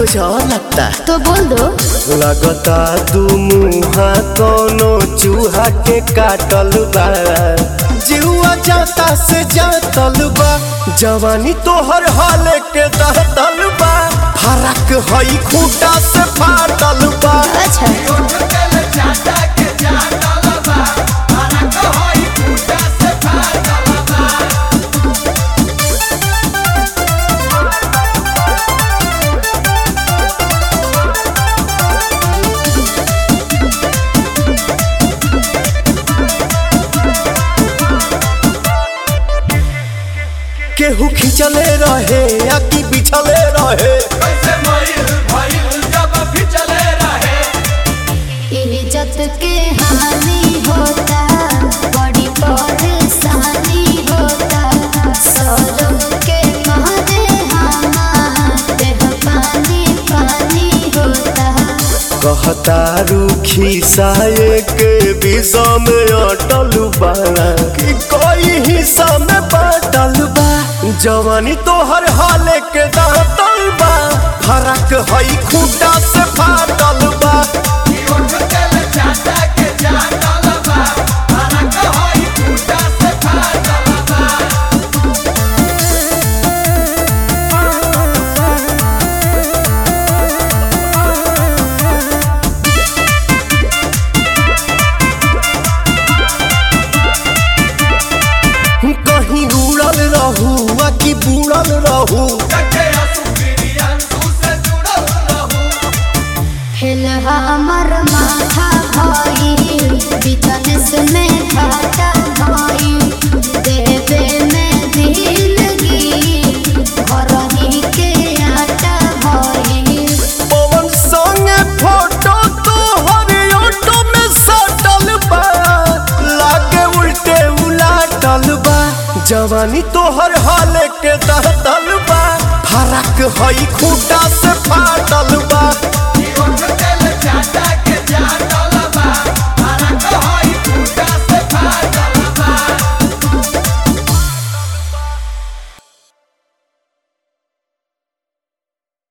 कुछ और लगता तो बोल दो लगता दू मुहा कोनो चूहा के काटल बा जीवा जाता से जातल बा जवानी तोहर हाल के दहतल बा फरक हई खूटा से फाटल बा अच्छा केहू खिंचले रहे या कि बिछले रहे इज्जत के हानि होता बड़ी परेशानी होता सौरभ के मारे हमारे पानी पानी होता कहता रूखी साये के विषा में अटल बाड़ा कि कोई हिस्सा में बाटल बा जवानी तोहर हाल के दांतल बा फरक हई खूटा से फाटल बा कहीं उड़ल रहू आ कि बुड़ल रहू हिल हमर माथा भाई बिजनेस में घाटा भाई देवे में दिलगी घरही के आटा भाई पवन संगे फोटो तोहर ऑटो में सटल बा लागे उल्टे उलाटल बा जवानी तोहर हाल के दहतल बा फरक हई खूटा